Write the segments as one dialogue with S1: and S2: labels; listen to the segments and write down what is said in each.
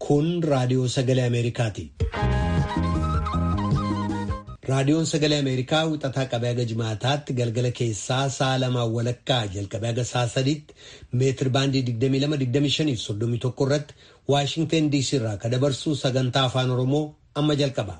S1: Kun raadiyoo sagalee Ameerikaati. Raadiyoon sagalee Ameerikaa wixataa qabee haga jimaataatti galgala keessaa sa'a lamaan walakkaa jalqabee haga sa'a sadiitti meetir baandii 22-25 irratti Waashinten DC irraa kan dabarsu sagantaa afaan Oromoo amma jalqaba.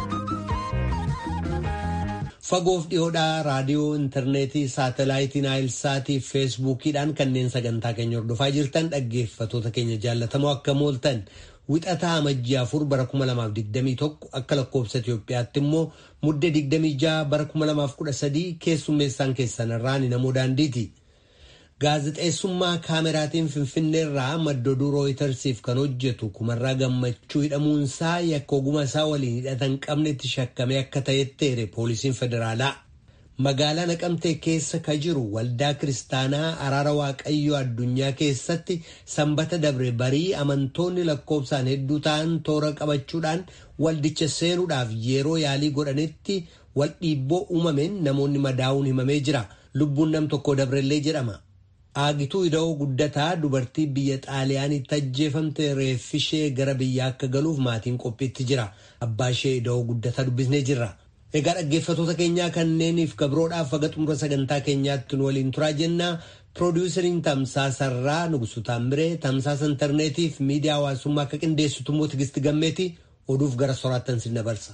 S1: Fagoof dhiyoodhaa raadiyoo intarneetii saatalaayitii naayilsaatii fi feesbuukiidhaan kanneen sagantaa keenya hordofaa jirtan dhaggeeffatoota keenya jaallatamoo akka mooltan wixataa amajjii afur bara 2021 akka lakkoobsa Itoophiyaatti immoo muddee 26 bara 2013 keessummeessaan keessanirraan namoo daandiiti. Gaazexeessummaa kaameraatiin Finfinneerraa madda oduu rooyitersiif kan hojjetu kumarraa gammachuu hidhamuunsaa yakka oguma isaa waliin hidhatan qabnetti shakkamee akka ta'etti eere poolisiin federaalaa. Magaalaa Naqamtee keessa ka jiru waldaa kiristaanaa araara waaqayyoo addunyaa keessatti sanbata dabre barii amantoonni lakkoofsaan hedduu ta'an toora qabachuudhaan waldicha seenuudhaaf yeroo yaalii godhanitti wal dhiibboo uumameen namoonni madaa'uun himamee jira. Lubbuun nam tokko dabrellee jedhama. Aagituu ida'oo guddataa dubartii biyya xaaliyaanitti ajjeefamte reeffishee gara biyyaa akka galuuf maatiin qophiitti jira. Abbaa ishee ida'oo guddataa dubbisnee jirra. Egaa dhaggeeffatoota keenyaa kanneeniif gabroodhaaf haga xumura sagantaa keenyaatti nu waliin turaa jennaa piroodiwusariin tamsaasarraa Nugusu Taamiree tamsaasa intarneetiif miidiyaa hawaasummaa akka qindeessitu immoo Tigisti Gammeeti oduuf gara soraattan sin dabarsa.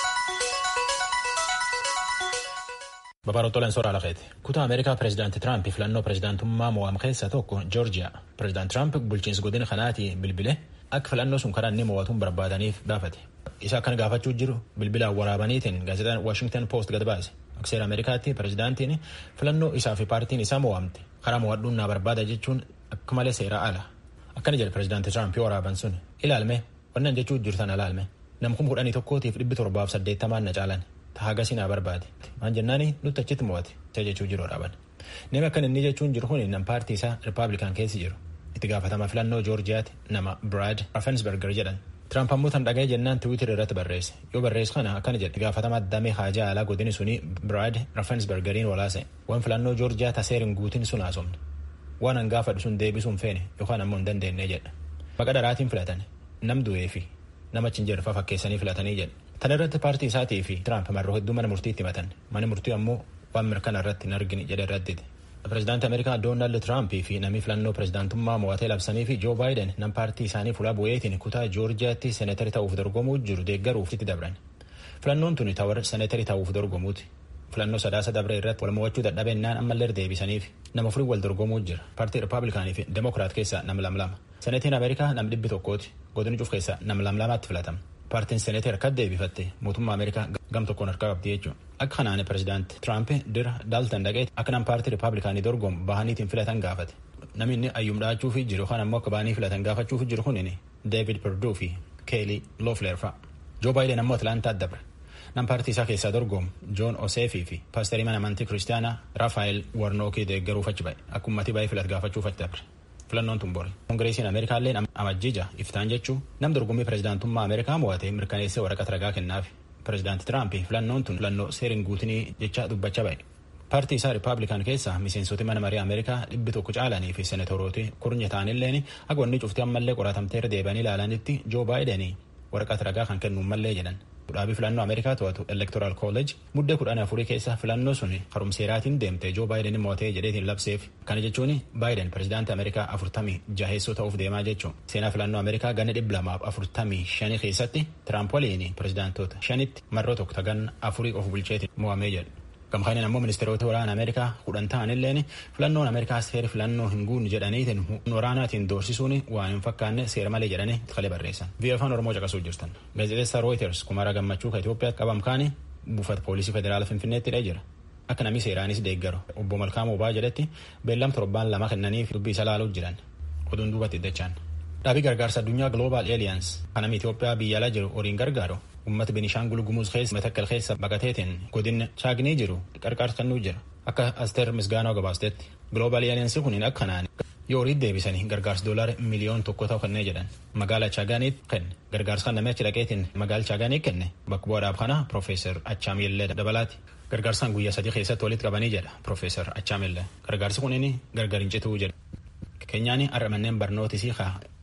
S2: Babaroottoleen soraa lafeeti. Kutaa Ameerikaa pireezidaantii Tiraamp filannoo pireezidaantummaa mo'am keessaa tokko Joorjiyaa. Pireezidaant Tiraamp bulchiinsa godina kanaati bilbile akka filannoo sun karaa inni mo'atuun barbaadaniif gaafate. Isa akkana gaafachuu jiru bilbilaan waraabaniitiin gaazexaan Washington Post gad baase. Akka seera Ameerikaatti pireezidaantiin filannoo isaa fi paartiin isaa mo'amte karaa mo'adhuun naa barbaada jechuun akka malee seera ala. Akkana jedhe pireezidaantii Tiraamp waraabaan sun ilaalme wannan jechuu jirtan alaalme nam kuma kudhanii tokkootiif dhibbi torbaaf saddeettamaan na caalan. Haagasi naa barbaade. Maan jennaani nutti achitti mo'ate. Isa jechuu jiru dhaaban. Namni akka inni jechuun jiru kun nam paartii isaa Rippaabilikaan keessi jiru. Itti gaafatama filannoo Joorjiyaatti nama Brad Raffensberger jedhan. Tiraamp ammoo tan dhaga'ee jennaan Tiwiitir irratti barreesse. Yoo barreessu kana akkana jedhe gaafatama damee haajaa alaa godini suni Brad Raffensbergeriin walaase. Waan filannoo Joorjiyaa taseerin guutin sun haasofne. Waan an gaafadhu sun deebisuun feene yookaan ammoo hin dandeenye jedha. Maqa daraatiin filatan nam du'ee fi nama achi hin jirre fakkeessanii filatanii jedha. Tan irratti paartii isaatii fi Tiraamp marroo hedduu mana murtiitti himatan. Mana murtii ammoo waan mirkana irratti hin argine jedhe irratti. Pireezidaantii Ameerikaa Doonaald Tiraamp fi namni filannoo pireezidaantummaa mo'atee labsanii fi Joo Baayiden nam paartii isaanii fuula bu'eetiin kutaa Joorjiyaatti seeneetarii ta'uuf dorgomuu jiru deeggaruuf itti dabran. Filannoon tuni tawar seeneetarii ta'uuf dorgomuuti. Filannoo sadaasa dabre irratti wal mo'achuu dadhabennaan ammallee deebisaniif nama furii wal dorgomuu jira. Paartii Rippaabilikaanii fi Demokiraat keessaa nam lamlama. Seneetiin Ameerikaa nam dhibbi tokkooti. Godini cuuf keessaa nam lamlamaatti filatama. Paartiin Seneetii harka deebifatte mootummaa Ameerikaa gam tokkoon harkaa qabdi jechuudha. Akka kanaan pireezidaanti Tiraamp dira Daaltan dhaqee akka nam paartii Rippaabilikaanii dorgomu bahaniitiin filatan gaafate. Namni inni ayyuum dhaachuuf jiru kan ammoo akka bahanii filatan gaafachuuf jiru kun Deevid Perduu fi Keelii Loofleer fa'a. Joo Baayiden ammoo Atlaantaa dabre. Nam paartii isaa keessaa dorgomu Joon Oseefii fi paasterii mana amantii kiristaanaa Raafaayil Warnookii deeggaruuf achi ba'e. Akka uummatii baay'ee filat gaafachuuf achi dabre. Filannoon tun bori. Koongireesiin Ameerikaallee amajjiija iftaan jechuun nam dorgommii pireezidaantummaa Ameerikaa mo'atee mirkaneessee waraqata ragaa kennaaf. Pireezidaanti Tiraamp filannoon tun filannoo seeriin guutinii jecha dubbachaa ba'e. Paartii isaa Rippaabilikaan keessaa miseensoti mana marii Ameerikaa dhibbi tokko caalanii fi senatorooti kurnya ta'anilleen akka wanni cuftii ammallee qoratamteera deebi'anii ilaalanitti Joo Baayiden waraqata ragaa kan kennuun mallee jedhan. Dhaabii filannoo Ameerikaa to'atu Electoral College muddee kudhan afurii keessa filannoo sun harumseeraatiin deemte Joo Baayiden mo'atee jedheetiin labseef. Kana jechuun Baayiden pireezidaantii Ameerikaa afurtamii jaheessoo ta'uuf deemaa jechuun. Seenaa filannoo Ameerikaa ganna dhibba lamaaf afurtamii shanii keessatti Tiraamp waliin pireezidaantoota shanitti marroo tokko tagan afurii of bulcheetiin mo'amee jedhu. Gamkaaniin ammoo ministeerota waraana Ameerikaa kudhan ta'anilleen filannoon Ameerikaa seera filannoo hin guunne jedhaniitiin waraanaatiin doorsisuun waan hin fakkaanne seera malee jedhanii kalee barreessan. Biyya afaan Oromoo caqasuu jirtan. Gaazexeessaa Reuters kumara gammachuu ka Itoophiyaatti qabamkaani buufata poolisii federaala Finfinneetti hidhee jira. Akka namni seeraanis deeggaru obbo Malkaamuu Obaa jedhetti beellam torbaan lama kennaniif dubbii isa laaluuf jiran. Oduun duubatti iddachaan. Dhaabii gargaarsa addunyaa Global Alliance kan namni Itoophiyaa biyya alaa jiru horiin gargaaru uummata Benishaangul Gumuz keessa matakkal keessa baqateetiin godina Chaagnii jiru qarqaarsa kennuu jira. Akka Asteer Misgaanoo gabaastetti Global Alliance kun akka kanaan yoo horii deebisanii gargaarsa doolaara miliyoon tokko ta'u kennee jedhan magaala Chaagaaniitti kenne gargaarsa kan namni achi dhaqeetiin magaala Chaagaanii kenne bakka bu'aadhaaf kana Profeesar Achaamillee dabalaati. Gargaarsaan guyyaa sadii keessatti walitti qabanii jedha Profeesar Achaamillee. Gargaarsi kunin gargar hin cituu jedha. Keenyaan har'a manneen barnootis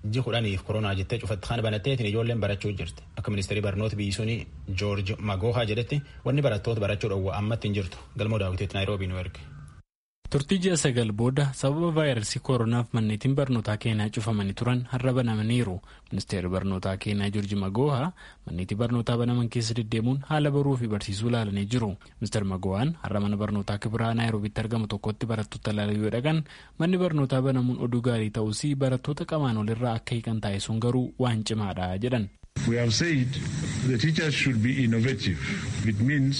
S2: ji kudhaniif koronaa jettee cufatti kan banatteetiin ijoolleen barachuu jirti akka ministeerii barnoota biyyi suni joorji magoohaa jedhetti wanni barattoota barachuu dhowwa ammatti hin jirtu galmoo daawwitiitti naayiroobii nu erge.
S3: turtii ji'a sagal booda sababa vaayirasii kooronaaf manneetiin barnootaa keenyaa cufamanii turan har'a banamaniiru ministeerri barnootaa keenyaa joorji magoohaa manneetii barnootaa banaman keessa deddeemuun haala baruu fi barsiisuu ilaalanii jiru ministeer magoohaan har'a mana barnootaa kibiraa naayiroobiitti argamu tokkotti barattoota ilaaluu yoo dhaqan manni barnootaa banamuun oduu gaarii ta'us barattoota qamaan olirraa akka hiikan taasisuun garuu waan cimaadha jedhan.
S4: We have said the teachers should be innovative. It means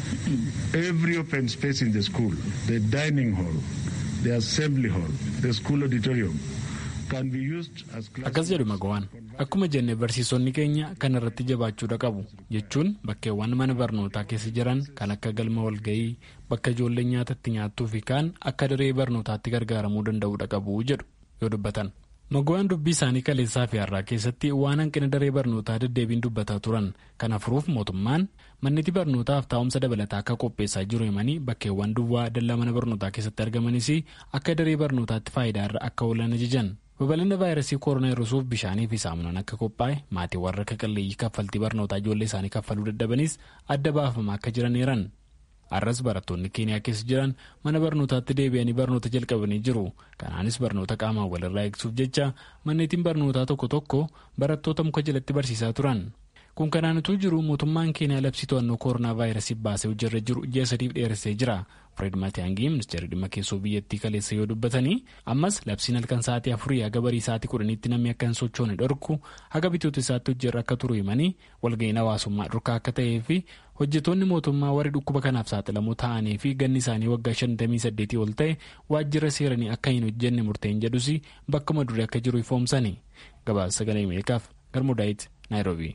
S4: every open space in the school, the dining hall, the assembly hall, the school auditorium, can be used as
S3: Akkas jedhu magawaan akkuma jenne barsiisonni keenya kan irratti jabaachuudha qabu jechuun bakkeewwan mana barnootaa keessa jiran kan akka galma walga'ii bakka ijoolleen nyaatatti nyaattuu fi kaan akka daree barnootaatti gargaaramuu danda'uudha qabu jedhu yoo dubbatan. Magawaan dubbii isaanii kaleessaa fi har'aa keessatti waan hanqina daree barnootaa deddeebiin dubbataa turan kana furuuf mootummaan manneetii barnootaaf taa'umsa dabalataa akka qopheessaa jiru himanii bakkeewwan duwwaa dallaa mana barnootaa keessatti argamanis akka daree barnootaatti faayidaa irra akka oolan ajajan. babal'ina vaayirasii koronaa hir'isuuf bishaanii fi saamunaan akka qophaa'e maatii warra akka qalleeyyii kaffaltii barnootaa ijoollee isaanii kaffaluu dadhabanis adda baafamaa akka jiran eeran. har'as barattoonni keeniyaa keessa jiran mana barnootaatti deebi'anii barnoota jalqabanii jiru kanaanis barnoota qaamaan walirraa eegsuuf jecha manneetiin barnootaa tokko tokko barattoota muka jalatti barsiisaa turan kun kanaanituu jiru mootummaan keeniyaa labsii to'annoo koronaa vaayirasii baasee hojirra jiru ji'a sadiif dheeressee jira fred maatiyaangii ministeerri dhimma keessoo biyyattii kaleessa yoo dubbatanii ammas labsiin halkan sa'aatii afurii haga barii sa'aatii kudhaniitti namni akka hin sochoone dhorku haga bitoota isaatti hojirra akka turu himanii walga'iin hawaasummaa dhorkaa akka ta'ee fi hojjetoonni mootummaa warri dhukkuba kanaaf saaxilamoo ta'anii fi ganni isaanii waggaa 58 ol ta'e waajjira seeranii akka hin hojjenne murteen jedhus bakkuma durii akka jiru ifoomsani gabaasa sagalee ameerikaaf garmudaayit naayiroobii.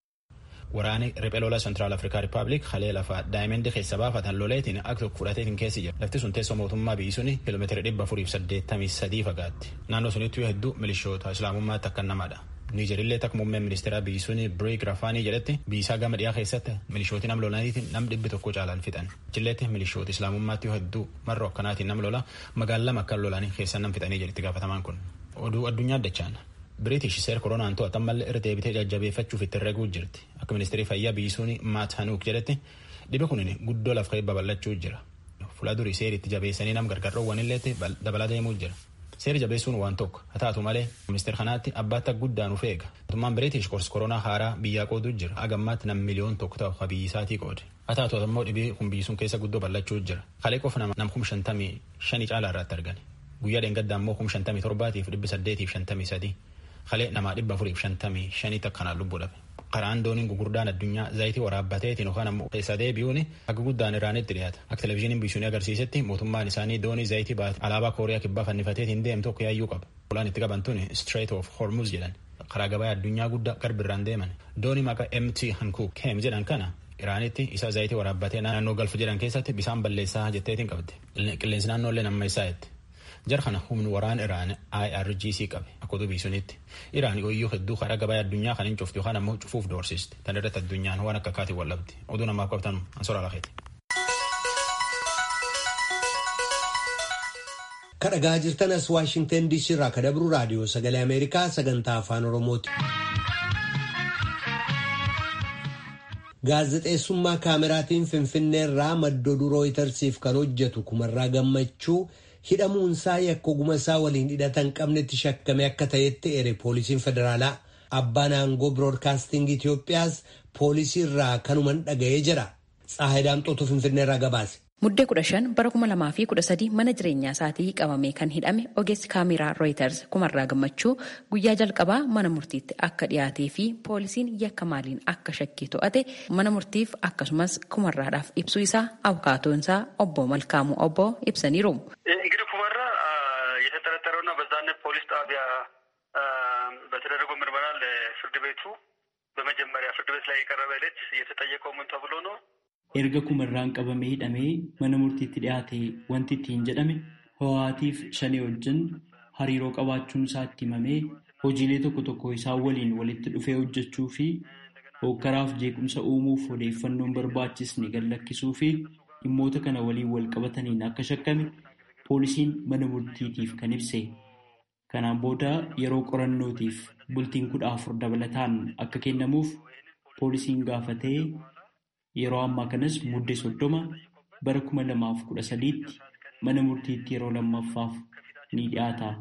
S2: Waraanni riphee lola Centraal Afrikaa Rippaabilik halee lafaa daa'imman keessa baafatan loleetiin akka tokko fudhateetiin keessi jira. Lafti sun teessoo mootummaa biyyi suni kiiloomeetira dhibba afuriif saddeettamii sadii fagaatti. Naannoo sunitti hedduu milishoota islaamummaatti akka namadha. Niijerillee takka muummeen ministeeraa biyyi suni Biriik Rafaanii jedhetti biyyisaa gama dhiyaa keessatti milishooti nam lolaniitiin nam dhibbi tokko caalaan fixan. Jilleetti milishooti islaamummaatti hedduu marroo akkanaatiin nam lola magaalaa lama akka lolanii keessan nam fixanii jedhetti gaafatamaan kun. Oduu addunyaa addachaan. Biriitish seera koronaan to'atan malee irra deebitee jajjabeeffachuuf itti herreguu jirti. Akka ministeerri fayyaa biyyi suni Maat Hanuuk jedhetti dhibe kunin guddoo lafa ka'ee babal'achuu jira. Fuula durii seeri itti jabeessanii nam gargaarroowwan illeetti dabalaa deemuu jira. Seeri jabeessuun waan tokko haa taatu malee ministeera kanaatti abbaatti guddaan uf eega. Mootummaan Biriitish qorsi koronaa haaraa biyyaa qooduu jira. Agammaatti nam miliyoon tokko ta'u ha biyyi isaatii qoode. Haa taatu immoo dhibee kun biyyi sun keessa guddoo bal'achuu jira. Kalee qofa nam kum shantamii shanii caalaa irratti argani. Guyyaa dheengaddaa immoo kum shantamii torbaatiif dhibbi saddeetiif shantamii sadii. Kalee namaa dhibba afuriif shantamii shanii akkanaan lubbuu dhabe. Karaan dooniin gurguddaan addunyaa zayitii waraabbateetiin yookaan ammoo keessa deebi'uun akka guddaan Iraanitti dhiyaata. Akka televizyiiniin biyyi agarsiisetti mootummaan isaanii doonii zayitii baate alaabaa Kooriyaa kibbaa fannifateetiin deemtu tokko yaayyuu qaba. Olaan itti qaban tuni Strait of Hormuz jedhan. Karaa gabaa addunyaa guddaa garbirraan deeman. Doonii maqaa MT Hankook Kem jedhan kana Iraanitti isa zayitii waraabbatee naannoo galfa jedhan keessatti bisaan balleessaa jetteetiin qabdi. Qilleensi naannoollee namma isaa jetti. Jara kana humni waraan Iraan IRGC qabe akka oduu biisunitti. Iraan ooyyuu hedduu karaa gabaa addunyaa kan hin cuftu yookaan ammoo cufuuf doorsisti. Tan irratti addunyaan waan akka kaatii wallabdi. Oduu namaaf qabtan ansora lakeeti.
S1: Kadhagaa jirtan as Waashingtan DC irraa ka dabru raadiyoo sagalee Ameerikaa sagantaa afaan Oromooti. Gaazexeessummaa kaameraatiin Finfinnee irraa madda oduu rooyitersiif kan hojjetu kumarraa gammachuu hidhamuunsaa yakka oguma isaa waliin hidhatan qabnetti shakkame akka ta'etti eere poolisiin federaalaa abbaan aangoo biroodkaastingii Itoophiyaas poolisii irraa kanuman dhaga'ee jira. Tsaahidaamxootu Finfinnee irraa gabaase.
S5: Muddee kudha shan bara kuma lamaa fi kudha sadii mana jireenyaa isaatii qabamee kan hidhame ogeessi kaameraa rooyiters kumarraa gammachuu guyyaa jalqabaa mana murtiitti akka dhiyaatee fi poolisiin yakka maaliin akka shakkii to'ate mana murtiif akkasumas kumarraadhaaf ibsuu isaa abukaatoon isaa obbo Malkaamuu obbo ibsaniiru.
S6: እንግዲህ ኩመራ የተጠረጠረውና በዛነት ፖሊስ ጣቢያ በተደረገው ምርመራ ለፍርድ ቤቱ በመጀመሪያ ፍርድ ቤት ላይ የቀረበ ዕለት የተጠየቀው ምን ተብሎ ነው?
S7: erga kumarraan qabamee hidhamee mana murtiitti dhiyaate wanti ittiin jedhame ho'aatiif shanee wajjin hariiroo qabaachuun isaa itti himamee hojiilee tokko tokko isaan waliin walitti dhufee hojjechuu fi hokkaraaf jeequmsa uumuuf odeeffannoon barbaachisne gallakkisuu fi dhimmoota kana waliin wal qabataniin akka shakkame poolisiin mana murtiitiif kan ibse. Kanaan booda yeroo qorannootiif bultiin kudha afur dabalataan akka kennamuuf poolisiin gaafatee yeroo ammaa kanas muddee soddoma bara kuma lamaaf kudha sadiitti mana murtiitti yeroo lammaffaaf ni dhiyaata.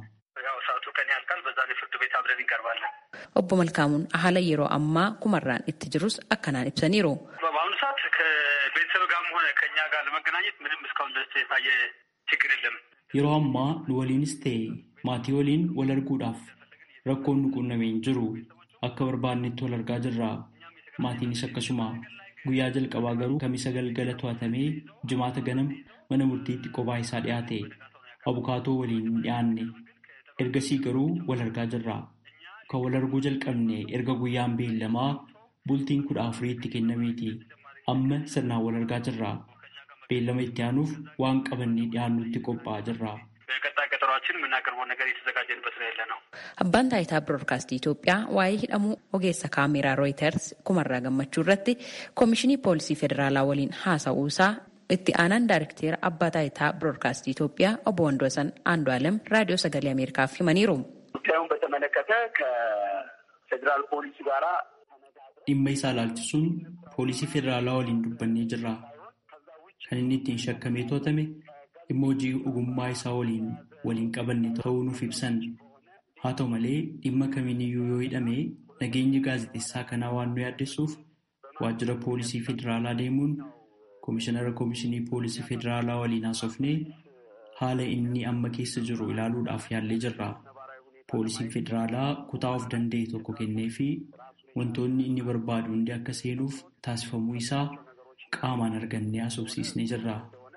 S5: Obbo Malkaamuun haala yeroo ammaa kumarraan itti jirus akkanaan ibsaniiru.
S6: በአሁኑ ሰዓት ከቤተሰብ ጋርም ሆነ ከኛ ጋር ለመገናኘት ምንም እስካሁን ድረስ የታየ ችግር የለም።
S7: Yeroo ammaa nu waliinis ta'e maatii waliin wal arguudhaaf rakkoon nu quunnamee hin jiru. Akka barbaannetti wal argaa jirra. Maatiinis akkasuma. Guyyaa jalqabaa garuu kamisa galgala to'atamee jimaata ganama mana murtiitti kophaa isaa dhiyaate. Abukaatoo waliin hin dhiyaanne. Ergasii garuu wal argaa jirra. Kan wal arguu jalqabne erga guyyaan beellamaa bultiin kudha afuriitti kennameeti. Amma sirnaan wal argaa jirra. Beellama itti aanuuf waan qabannee dhiyaannutti qophaa'aa jirra.
S6: በቀጣይ ቀጠሯችን የምናቀርበው ነገር የተዘጋጀንበት ነው ያለ ነው።
S5: Abbaan taayitaa Biroodkaastii Itoophiyaa waa'ee hidhamuu ogeessa kaameraa Rooyiters kumarraa gammachuu irratti Koomishinii Poolisii Federaalaa waliin haasa'uu isaa itti aanaan Daayirikteera Abbaa taayitaa Biroodkaastii Itoophiyaa obbo Wandoosan Andu'aalem Raadiyoo Sagalee Ameerikaaf himaniiru.
S8: ጉዳዩን በተመለከተ ከፌዴራል ፖሊስ ጋራ
S7: Dhimma isaa ilaalchisuun poolisii federaalaa waliin dubbannee jirra. Kan inni ittiin shakkamee to'atame dhimma hojii ogummaa isaa waliin waliin qabanne ta'uu nuuf ibsan. Haa ta'u malee dhimma kamiiniyyuu yoo hidhame nageenya gaazexeessaa kanaa waan nu yaaddessuuf waajjira poolisii federaalaa deemuun koomishinara koomishinii poolisii federaalaa waliin haasofnee haala inni amma keessa jiru ilaaluudhaaf yaallee jirra. Poolisiin federaalaa kutaa of danda'e tokko kennee fi wantoonni inni barbaadu hundi akka seenuuf taasifamuu isaa qaamaan argannee haasofsiisnee jirra.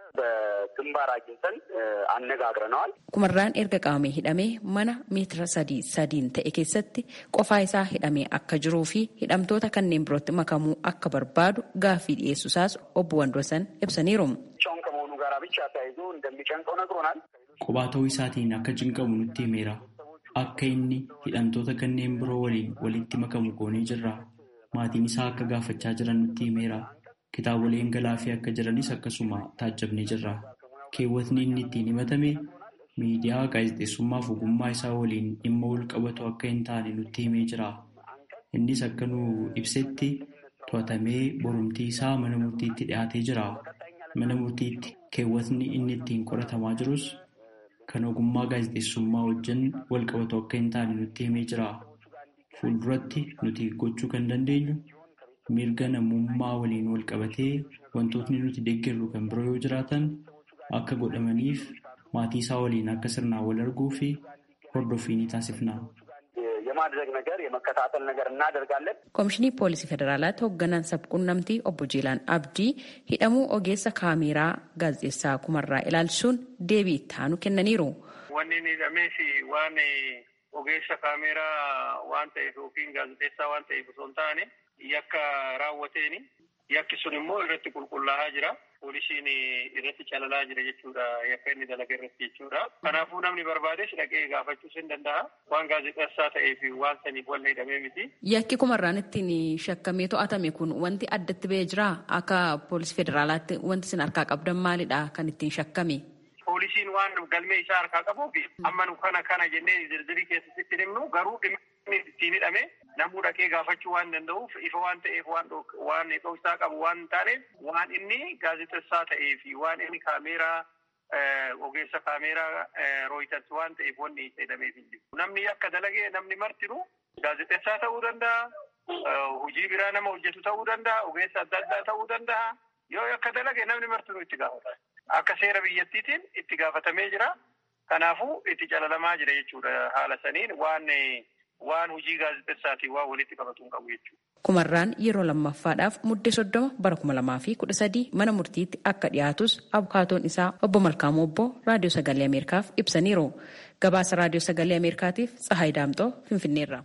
S8: በግንባር አግኝተን አነጋግረነዋል።
S5: Kumarraan erga qabamee hidhamee mana meetira sadii sadiin ta'e keessatti qofaa isaa hidhamee akka jiruu fi hidhamtoota kanneen birootti makamuu akka barbaadu gaaffii dhiyeessuusaas obbo Wandoosan ibsaniiru.
S8: ብቻውን ከመሆኑ ጋር ብቻ ተያይዞ እንደሚጨንቀው ነግሮናል።
S7: Qophaa ta'uu isaatiin akka cinqamu nutti himeera. Akka inni hidhamtoota kanneen biroo waliin walitti makamu goonee jirra. Maatiin isaa akka gaafachaa jiran nutti himeera. Kitaaboleen galaafii akka jiranis akkasuma taajjabnee jirra. Keewwatni inni ittiin himatame miidiyaa gaazexeessummaaf ogummaa isaa waliin dhimma wal qabatu akka hin taane nutti himee jira. Innis akka nu ibsetti to'atamee borumtii isaa mana murtiitti dhiyaatee jira. Mana murtiitti keewwatni inni ittiin qoratamaa jirus kan ogummaa gaazexeessummaa wajjin wal qabatu akka hin taane nutti himee jira. Fuulduratti nuti gochuu kan dandeenyu mirga namummaa waliin wal qabatee wantootni nuti deeggarru kan biroo yoo jiraatan akka godhamaniif maatii isaa waliin akka sirnaan wal arguu fi hordoffii ni taasifna.
S8: የማድረግ ነገር የመከታተል ነገር እናደርጋለን።
S5: Koomishinii Poolisii Federaalaatti hoogganaan sabquunnamtii obbo Jiilaan Abdii hidhamuu ogeessa kaameraa gaazexeessaa kumarraa ilaalchisuun deebii itti aanu kennaniiru.
S6: Wanni inni hidhameef waan ogeessa kaameraa waan ta'eef yookiin gaazexeessaa waan ta'eef osoo hin taane yakka raawwateeni yakki sun immoo irratti qulqullaa'aa jira. Poolisiin irratti calalaa jira jechuudha yakka inni dalaga irratti jechuudha. Kanaafuu namni barbaades dhaqee gaafachuus hin danda'a. Waan gaazexeessaa ta'eef waan saniif wanna hidhamee miti.
S5: Yakki kumarraan ittiin shakkamee to'atame kun wanti addatti ba'ee jira akka poolisii federaalaatti wanti isin harkaa qabdan maalidha kan ittiin shakkame?
S6: Poolisiin waan galmee isaa harkaa qabuuf amma nu kana kana jennee zirzirii keessatti himnu garuu dhimmi ittiin hidhame namuu dhaqee gaafachuu waan danda'uuf ifa waan ta'eef waan waan dhoksaa qabu waan hin taaneef waan inni gaazexessaa ta'ee fi waan inni kaameeraa ogeessa kaameeraa rooyiters waan ta'eef wanni hidhameef hin jiru. Namni akka dalagee namni martinu gaazexessaa ta'uu danda'a. Hojii biraa nama hojjetu ta'uu danda'a. Ogeessa adda addaa ta'uu danda'a. Yoo akka dalage namni martinu itti gaafata. Akka seera biyyattiitiin itti gaafatamee jira. Kanaafuu itti calalamaa jira jechuudha haala saniin waan waan hojii gaazexessaatiin waan walitti qabatu hin qabu jechuudha.
S5: Kumarraan yeroo lammaffaadhaaf muddee soddoma bara kuma lamaa fi kudha sadii mana murtiitti akka dhiyaatus abukaatoon isaa obbo Malkaamuu obbo Raadiyoo Sagalee Ameerikaaf ibsaniiru. Gabaasa Raadiyoo Sagalee Ameerikaatiif Tsahaay Daamxoo Finfinneerra.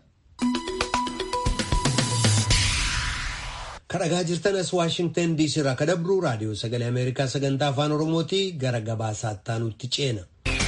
S1: kadhagaa jirtanas waashingtan diisii irraa kadabruu raadiyoo sagalee ameerikaa sagantaa afaan oromooti gara gabaasaatti aanutti ceena.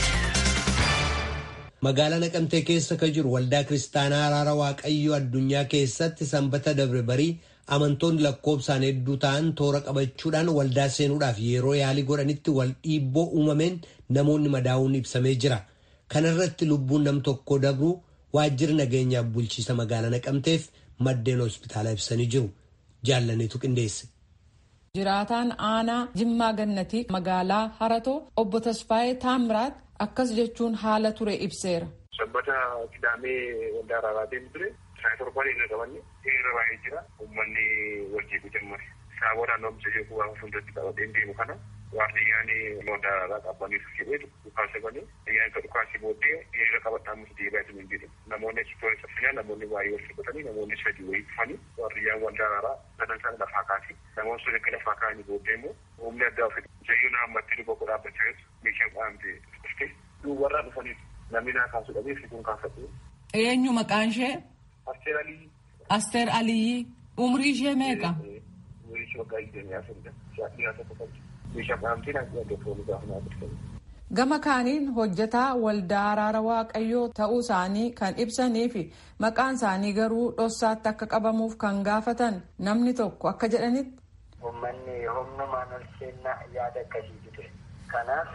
S1: magaalaa naqamtee keessa ka jiru waldaa kiristaanaa araara waaqayyoo addunyaa keessatti sanbata dabre barii amantoonni lakkoobsaan hedduu ta'an toora qabachuudhaan waldaa seenuudhaaf yeroo yaalii godhanitti wal dhiibboo uumameen namoonni madaa'uun ibsamee jira. kanarratti lubbuun nam tokko dabru waajjirri nageenyaaf bulchiisa magaalaa naqamteef maddeen hospitaalaa ibsanii jiru jaallaniitu qindeesse.
S9: jiraataan aanaa jimmaa gannatii magaalaa haratoo obbo tasfaayee taamiraat akkas jechuun haala ture ibseera.
S6: sabbata kidaamee waldaa araaraa deemu ture isaa torban hin qabanne hiriira baay'ee jira uummanni wal jeequu jammare saaboo naannoo bisa jeequu waan fuuldratti qabatee deemu kana waardiyyaan waldaa araaraa qabaniif jedhee dhukaasa banee ayyaan ka dhukaasii booddee hiriira qabadhaa musu deebi'aa jiru hin jedhu namoonni achitti saffinaa namoonni baay'ee wal qabatanii namoonni sadii wayii dhufanii waardiyyaan waldaa araaraa sadan sana lafaa kaase namoonni sun akka lafaa kaanii booddee immoo humni addaa ofii zayyuu naammatti dhufa godhaa dhaabbachaa jirtu meeshaa qaamte dhuftee duubarraa dhufaniif namni naa kaasuu dhabee fituun kaafatu.
S9: Eenyu maqaan ishee?
S6: Asteer Aliyyi.
S9: Asteer Aliyyi. Umrii ishee meeqa?
S6: Umrii ishee waggaa digdamii afuridha. Shaakii haa tokko qabdi. Meeshaa qaamtii naa jedhamte foonii gaafa naa dhufanii.
S9: Gama kaaniin hojjetaa waldaa araara waaqayyoo ta'uu isaanii kan ibsanii fi maqaan isaanii garuu dhossaatti akka qabamuuf kan gaafatan namni tokko akka jedhanitti.
S10: Uummanni humnumaan ol seennaa yaada akkasiitu ture. Kanaaf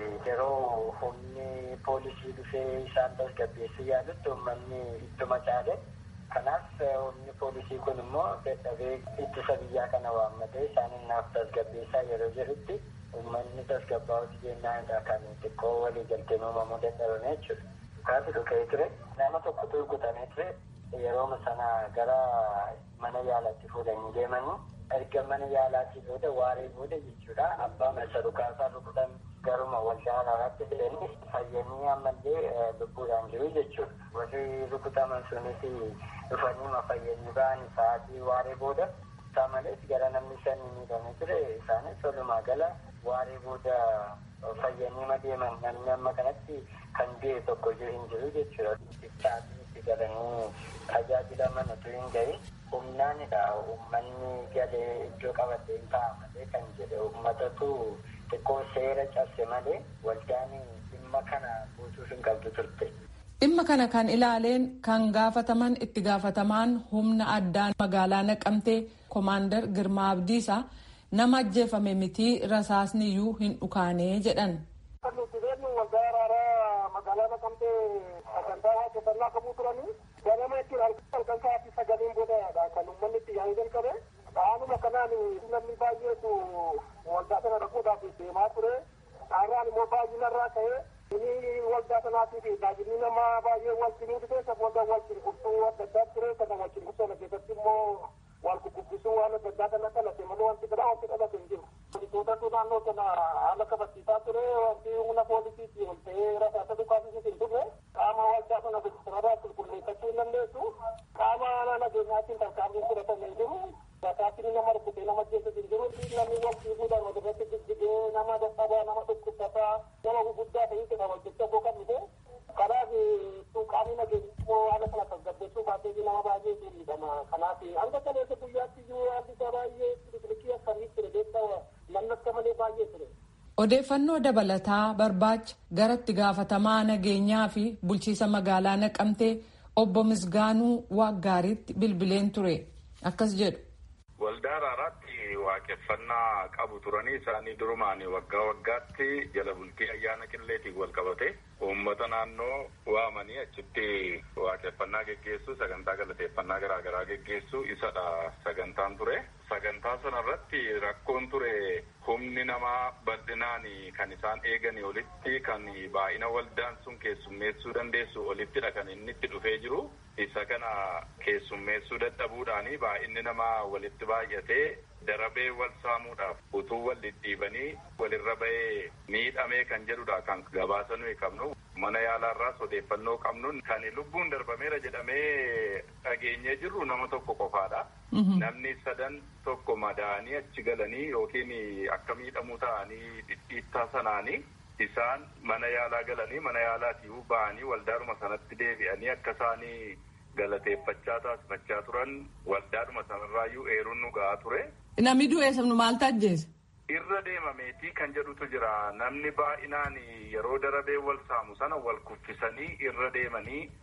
S10: yeroo humni poolisii dhufee isaan tasgabbeessuu yaadutti uummanni ittuma caale. Kanaaf humni poolisii kun immoo dadhabee ittisa biyyaa kana waammatee isaan naaf tasgabbeessaa yeroo jirutti uummanni tasgabbaa'uuti jennaanidha kan xiqqoo walii galteen uumamuu dadhabame jechuudha. Kaafi dhugee ture nama tokkotu rukutamee ture yeroo sana gara mana yaalaatti fuudhanii deemanii erga mana yaalaatii booda waaree booda jechuudha abbaa masa dhukaasaa rukutan garuma waldaa araaraatti fidanii fayyanii ammallee lubbuudhaan jiru jechuudha. Warri rukutaman sunis dhufanii ma fayyanii ba'anii sa'aatii waaree booda isaa malees gara namni shanii miidhamee ture isaanis walumaa gala waaree booda fayyanii ma deeman namni amma kanatti kan du'e tokko hin jiru jechuudha. Itti itti galanii tajaajilaman utuu hin gahin humnaanidha uummanni galee iddoo qabatee hin taa'amate kan jedhe uummatatu xiqqoo seera cabse malee waldaan dhimma kana guutuuf hin qabdu turte.
S9: Dhimma kana kan ilaaleen kan gaafataman itti gaafatamaan humna addaa magaalaa naqamtee koomaandar Girmaa Abdiisaa nama ajjeefame mitii rasaasni iyyuu hin dhukaanee jedhan.
S11: Kan nuti beeknu waldaa araaraa magaalaa naqamtee sagantaa hojjetannaa qabuu turanii ganama jechuun halkan sa'aatii sagaliin booda kan uummanni itti yaa'uu jalqabe. Dhaanuma kanaan namni baay'eetu waldaa sana dhaquudhaaf deemaa ture. Dhaarraan immoo baay'inarraa ka'ee inni waldaa sanaatiif tajaajilli namaa baay'ee wal cinuu dhufee isa booda wal cunqursuu adda addaa ture sana wal cunqursuu sana keessatti immoo wal ququbbisuu waan adda addaa kana dhalate malee wanti biraa wanti dhalate hin jiru. Poolisootatu naannoo sana haala kabachiisaa ture wanti humna poolisiitti ol ta'ee rasaasa dhukaasisiis hin turre qaama waldaa sana sanarraa qulqulleeffachuu hin dandeessu qaama nageenyaatiin tarkaanfiin fudhatame hin jiru. Rasaasni nama rukutee nama jeessus hin jiru namni wal fiiguudhaan wal irratti jijjigee nama dadhabaa nama dhukkubsataa nama guguddaa ta'ee jedha wal jajjaboo kan dhufe kanaaf qaamni nageenya immoo haala kana tasgabbeessuu baatee nama baay'ee miidhama kanaaf hanga kaleessa guyyaatti iyyuu haalli isaa baay'ee bilikii akkamii ture beektaa namni akka malee baay'ee ture.
S9: Odeeffannoo dabalataa barbaacha gara itti gaafatamaa nageenyaa fi bulchiisa magaalaa naqamtee obbo Misgaanuu Waaggaariitti bilbileen ture akkas jedhu.
S12: Waldaa araaraatti waaqeffannaa qabu turanii isaanii durumaan waggaa waggaatti jala bultii ayyaana qilleetiin wal qabate uummata naannoo waamanii achitti waaqeffannaa geggeessu sagantaa galateeffannaa garaagaraa geggeessu isadha sagantaan ture. Sagantaa sanarratti rakkoon ture humni namaa bal'inaan kan isaan eeganii olitti kan baay'ina waldaan sun keessummeessuu dandeessu olittidha kan inni itti dhufee jiru. Isa kana keessummeessuu dadhabuudhaani baay'inni namaa walitti baay'atee darabee wal saamuudhaaf utuu wal dhidhiibanii walirra bahee miidhamee kan jedhudha kan gabaasa nuyi qabnu. Mana yaalaarraas odeeffannoo qabnu kan lubbuun darbameera jedhamee dhageenyee jirru nama tokko qofaadha. Namni sadan tokko madaanii achi galanii yookiin akka miidhamuu ta'anii dhidhiittaa sanaanii isaan mana yaalaa galanii mana yaalaatii ba'anii waldaadhuma sanatti deebi'anii akka isaanii galateeffachaa taasifachaa turan waldaadhuma sanarraayyuu eeruun nu ga'aa ture.
S9: Namni du'e sabnu maal tajjeese?
S12: Irra deemameetii kan jedhutu jira. Namni baay'inaan yeroo darabee wal saamu sana wal kuffisanii irra deemanii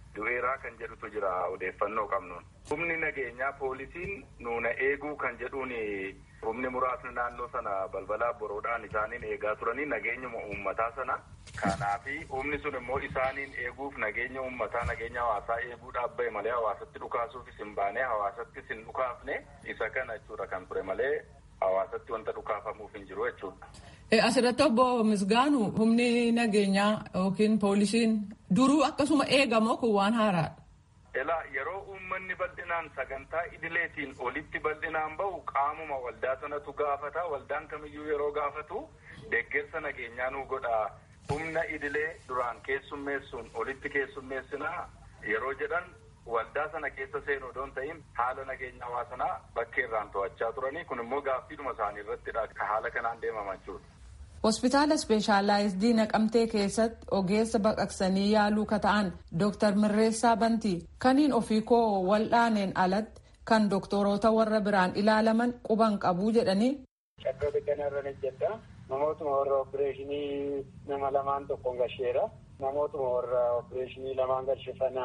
S12: du'eeraa kan jedhutu jira odeeffannoo qabnuun. Humni nageenyaa poolisiin nuuna eeguu kan jedhuun humni muraasni naannoo sana balbalaa boroodhaan isaaniin eegaa turanii nageenyuma uummataa sana. Kanaafi humni sun immoo isaaniin eeguuf nageenya uummataa nageenya hawaasaa eeguudhaaf bahe malee hawaasatti dhukaasuufis hin baane hawaasattis hin dhukaafne isa kana jechuudha kan ture malee hawaasatti wanta dhukaafamuuf hin jiru jechuudha.
S9: Asirratti obbo Misgaanu humni nageenyaa yookiin poolisiin duruu akkasuma eegamoo kun waan haaraadha.
S12: Elaa yeroo uummanni bal'inaan sagantaa idileetiin olitti bal'inaan bahu qaamuma waldaa sanatu gaafata waldaan kamiyyuu yeroo gaafatu deeggarsa nageenyaa nu godha humna idilee duraan keessummeessuun olitti keessummeessinaa yeroo jedhan waldaa sana keessa seenuu odoon ta'in haala nageenya hawaasanaa bakkeerraan to'achaa turanii kun immoo gaaffiidhuma isaanii irrattidha ka haala kanaan deemaman jiru.
S9: Hospitaala Ispeeshaalaayizidii Naqamtee keessatti ogeessa baqaqsanii yaaluu ka ta'an Dooktar Mirreessaa Bantii kaniin ofii koo wal'aaneen alatti kan doktoroota warra biraan ilaalaman quban qabuu jedhanii.
S10: Shakkoo bittanarra ni jedha. Namootuma warra opereeshinii nama lamaan tokkoon gasheera. Namootuma warra opereeshinii lamaan gashe sana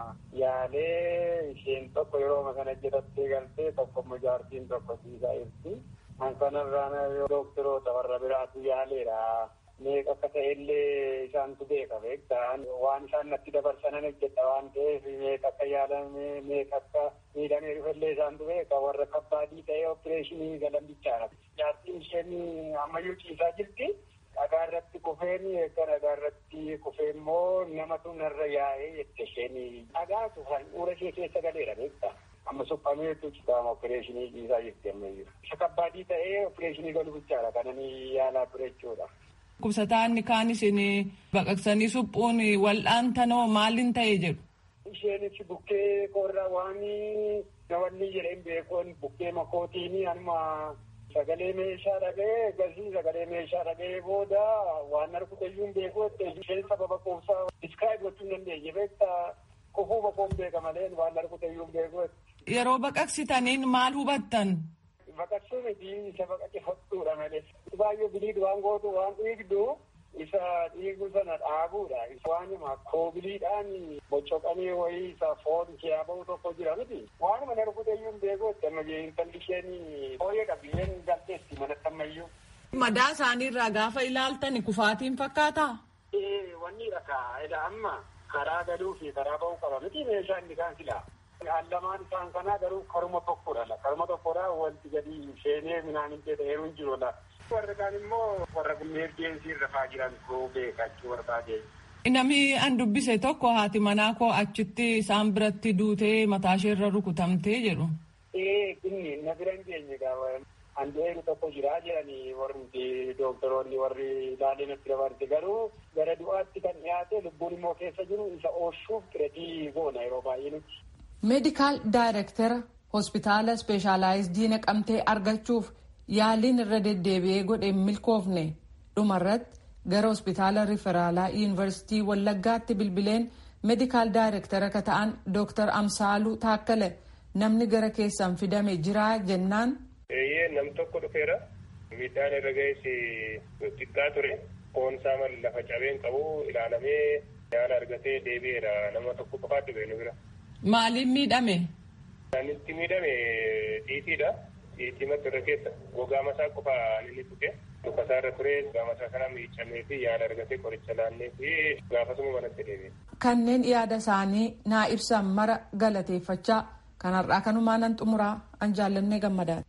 S10: yaalee isheen tokko yeroo sana jedhattee galtee tokko immoo jaartiin tokko siisaa jirti. Kan kanarraa doktoroota warra biraatu yaaleera. Meeqa akka ta'ellee isaantu beeka beektaa waan isaan natti dabarsanan hojjedha waan ta'eef meeqa akka yaalame meeqa akka miidhamee dhufallee isaantu beeka warra kabbaadii ta'ee opereeshinii galan bichaadha. Jaartiin isheen ammayyuu ciisaa jirti. Dhagaa irratti kufeen eegga dhagaa irratti kufee immoo namatu narra yaa'ee jette isheen dhagaatu handhuura ishee keessa galeera beektaa. Amma suphameetu citaama opereeshinii ciisaa jirti ammayyuu. Isa kabbaadii ta'ee opereeshinii galu bichaadha kananii yaalaa ture jechuudha.
S9: Kubsataanni kaan isin baqaqsanii suphuun wal'aantanoo maaliin ta'e jedhu.
S10: Isheenis bukkee korra waan nawanni jedheen beekuun bukkee makootiin amma sagalee meeshaa dhaga'ee gasii sagalee meeshaa dhaga'ee booda waan argutayyuun beeku isheen sababa quubsaa diskiraayib gochuu hin dandeenye beektaa kufuu bakoon beeka malee waan argutayyuun beeku.
S9: Yeroo baqaqsitaniin maal hubattan?
S10: Baqaqsuu miti isa baqaqe hodhuudha malee. Baay'ee biliid waan gootu waan dhiigdu isa dhiigu sana dhaabuudha. Waanuma koobiliidhaan bocoqanii wayii isa foon kee bahu tokko jira miti. Waanuma narkuteyyuu hin beeku amma intalli isheen fooyyee qabiyyeen galteetti manatti ammayyuu.
S9: Madaa isaaniirraa gaafa ilaaltan kufaatiin fakkaataa?
S10: Ee wanni dhagaa amma karaa galuu fi karaa bahuu qaba miti meeshaa inni kaan silaa. Allamaan isaan kanaa garuu karuma tokkodha. Karuma tokkodha wanti gadi seenee midhaan hin ta'e hin jiru. Warri kaan immoo warra emergensii rafaa jiran koo beekachuu barbaade.
S9: Namni an dubbise tokko haati manaa koo achitti isaan biratti duutee mataasheerra rukutamtee jedhu.
S10: Ee inni na bira hin geenye gaafa. Andeeru tokko jira jedhanii warri dooktoroonni warri ilaalee natti dabarte garuu gara du'aatti kan dhiyaate lubbuun immoo keessa jiru isa oolchuuf qiretii goona yeroo baay'ee nuti.
S9: meedikaal daayirektara hospitaala ispeeshaalaayizidii naqamtee argachuuf yaaliin irra deddeebi'ee godhe milkoofne dhumarratti gara hospitaala riferaalaa yuunivarsiitii wallaggaatti bilbileen meedikaal daayirektara ka ta'an dooktar amsaaluu taakkale namni gara keessan fidame jiraa jennaan.
S13: eeyyee nam tokko dhufeera miidhaan irra ga'es xiqqaa ture foonsaa malee lafa cabeen qabu ilaalamee yaala argatee deebi'eera nama tokko qofaatti ba'e nu bira.
S9: Maaliin miidhame?
S13: Kan itti miidhame xiitiidha. Xiitii mata irra keessa gogaa masaa qofa inni tuqe lukasaa irra ture gogaa masaa kana miicamee fi yaala argatee qoricha laannee fi gaafasuma manatti deebi'e.
S9: Kanneen yaada isaanii naa ibsan mara galateeffachaa kanarraa kanumaa nan xumuraa an jaallannee gammadaadha.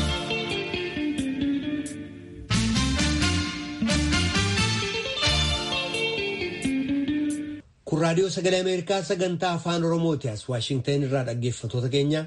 S1: kun raadiyoo sagalee ameerikaa sagantaa afaan oromooti as waashingtan irraa dhaggeeffatoota keenya.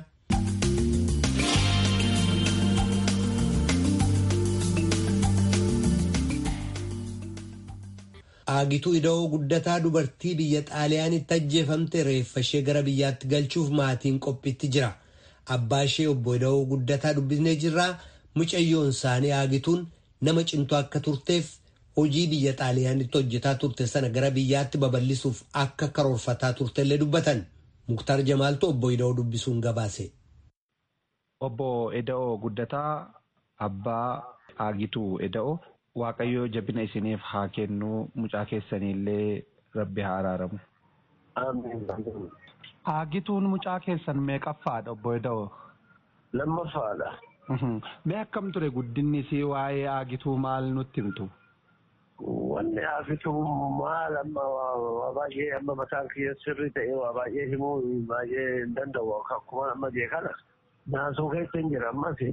S1: Aagituu ida'oo guddataa dubartii biyya xaaliyaanitti ajjeefamte reeffa ishee gara biyyaatti galchuuf maatiin qophiitti jira. Abbaa ishee obbo ida'oo guddataa dubbisnee jirraa mucayyoon isaanii aagituun nama cimtuu akka turteef hojii biyya xaaliyaanitti hojjetaa turte sana gara biyyaatti babal'isuuf akka karoorfataa turtellee dubbatan muktar jamaaltu obbo ida'oo dubbisuun gabaase.
S14: Obbo Eda'oo guddataa abbaa aagituu Eda'oo waaqayyoo jabina isiniif haa kennu mucaa keessaniillee rabbi haa araaramu. Aagituun mucaa keessan meeqaffaadha obbo Eda'oo?
S15: Lammaffaadha.
S14: Mee akkam ture guddinni isii waa'ee aagituu maal nutti himtu?
S15: Wanni aagituu maal amma waa baay'ee amma mataan kiyya sirri ta'e waa baay'ee himuu baay'ee hin danda'u akkuma amma jee kana naasoo keessa hin jira ammas.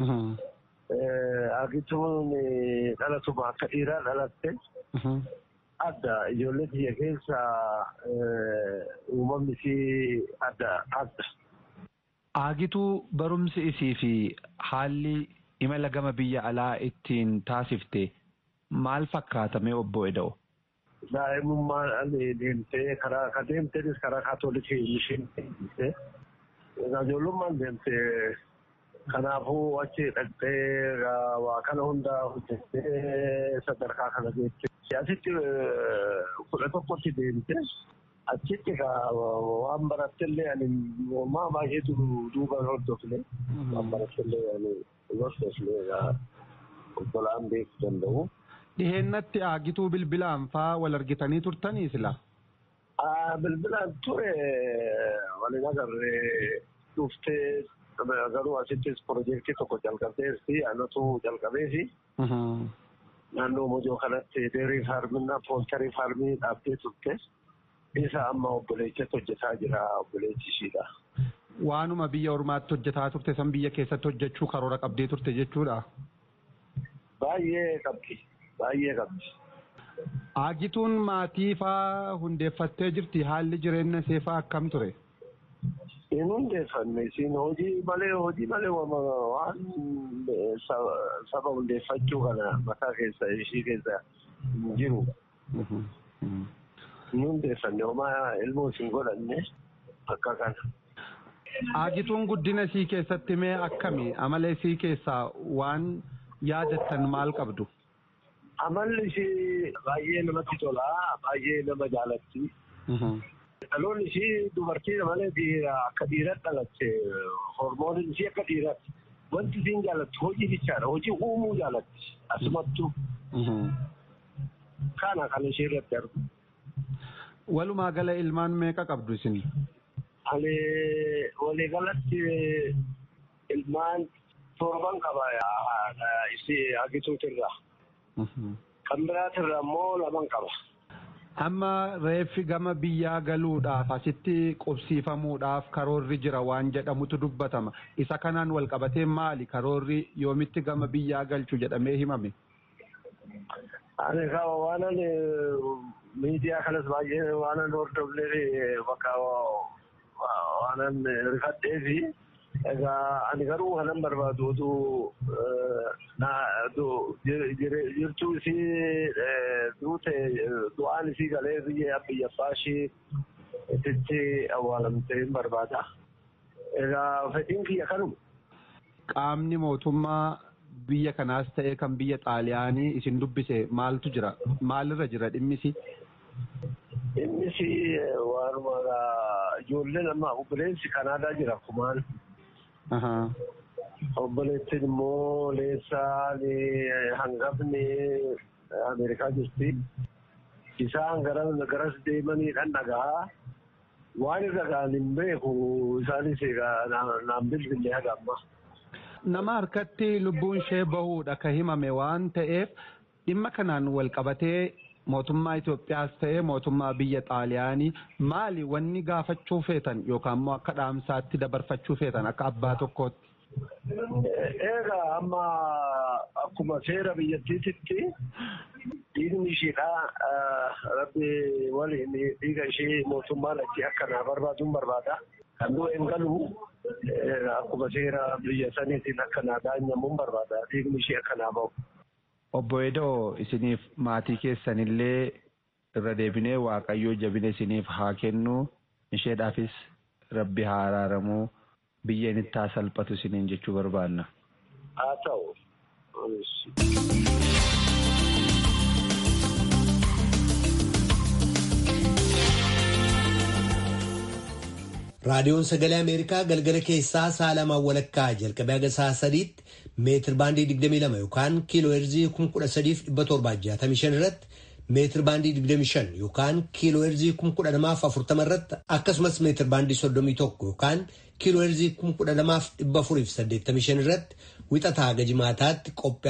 S15: Aagituun dhalatuma akka dhiiraa dhalatte. adda ijoollee biyya keessa uumamni isii adda adda.
S14: Aagituu barumsi isii fi haalli imala gama biyya alaa ittiin taasifte maal fakkaatame obbo Eda'o?
S15: Daa'imummaan deemtee karaa ka deemteenis karaa kaatoolikii mishiin deemtee ijoollummaan deemtee kanaafuu achi dhaqxee waa kana hunda hojjettee sadarkaa kana geesse. Asitti kudha tokkotti deemte achitti waan barattellee ani maa baay'eetu duuba hordofne waan barattellee ani hordofne obbolaan beekuu danda'u.
S14: Dhiheennatti aagituu bilbilaan faa wal argitanii turtanii sila?
S15: Bilbilaan ture waliin agarree dhuftee garuu asittis piroojeektii tokko jalqabdeessi anatu jalqabeesi. naannoo mojoo kanatti deerii faarminaa pooltarii faarmii dhaabdee turte isa amma obboleettiitti hojjetaa jira obboleettii ishiidha.
S14: Waanuma biyya ormaatti hojjetaa turte san biyya keessatti hojjechuu karoora qabdee turte jechuudha.
S15: Baay'ee qabdi baay'ee qabdi.
S14: Aagituun maatii faa hundeeffattee jirti haalli jireenya ishee faa akkam ture?
S15: Hin hundeeffanne isin hojii malee hojii malee waan saba hundeeffachuu kana mataa keessa ishii keessa hin jiru. Hin hundeeffanne homaa ilmoo isin godhanne akka kana.
S14: Aagituun guddina isii keessatti mee akkami amala isii keessaa waan yaadattan maal qabdu?
S15: Amalli ishii baay'ee namatti tola baay'ee nama jaalatti. Dhaloonni ishii dubartii malee akka dhiiratti dhalatte hormooniin ishii akka dhiiratti wanti isiin jaalatti hojii bichaadha hojii uumuu jaalatti asumattuu kana kan ishee irratti argu.
S14: Walumaa gala ilmaan meeqa qabdu isin?
S15: Ani waliigalatti ilmaan torban qaba isii agituutirraa. Kan biraatirraa immoo laman qaba.
S14: Amma reeffi gama biyyaa galuudhaaf asitti qubsiifamuudhaaf karoorri jira waan jedhamutu dubbatama. Isa kanaan wal qabatee maali karoorri yoomitti gama biyyaa galchu jedhamee himame?
S15: Ani kawa waan ani miidiyaa kanas baay'ee waan ani hordofnee bakka waan ani rifadhee fi egaa ani garuu kanan barbaadu oduu jirtuu isii duute du'aan isii galee biyya biyya baashii itti awwaalamtee hin barbaada. Egaa fedhiin kiyya kanuma.
S14: Qaamni mootummaa biyya kanaas ta'ee kan biyya xaaliyaanii isin dubbise maaltu jira? Maalirra jira dhimmisi?
S15: Dhimmisi waanuma ijoolleen amma obboleessi Kanaadaa jira kumaan. Obboleettiin immoo leessaan hangafni Ameerikaa jirti. Isaan garas deemaniidhaan dhagaa. Waan irra ga'an hin beeku isaanis naan bilbilee haga amma.
S14: Nama harkatti lubbuun ishee bahuudha ka himame waan ta'eef dhimma kanaan wal qabatee mootummaa Itoophiyaas ta'ee mootummaa biyya Xaaliyaanii maali wanni gaafachuu feetan yookaan immoo akka dhaamsaatti dabarfachuu feetan akka abbaa tokkootti.
S15: Egaa amma akkuma seera biyyattiitti dhiigni isheedha rabbi waliin dhiiga ishee mootummaan achi akka naa barbaaduun barbaada. Kan du'e hin galu akkuma seera biyya saniitiin akka naa daanyamuun barbaada dhiigni ishee akka naa bahu.
S14: Obbo Edoo isiniif maatii keessanillee irra deebinee waaqayyoo jabina isiniif haa kennu isheedhaafis rabbi haa araaramuu biyyeen itti haa salphatu isiniin jechuu barbaanna.
S15: Haa ta'u.
S1: raadiyoon sagalee ameerikaa galgala keessaa sa'a lamaan walakkaa jalqabee haga sa'a sadiitti meetir baandii 22 yookaan kiiloo heerzii 13765 irratti meetir baandii 25 yookaan kiiloo heerzii 12040 irratti akkasumas meetir baandii 31 yookaan kiiloo heerzii 12485 irratti wixataa haga jimaataatti qophii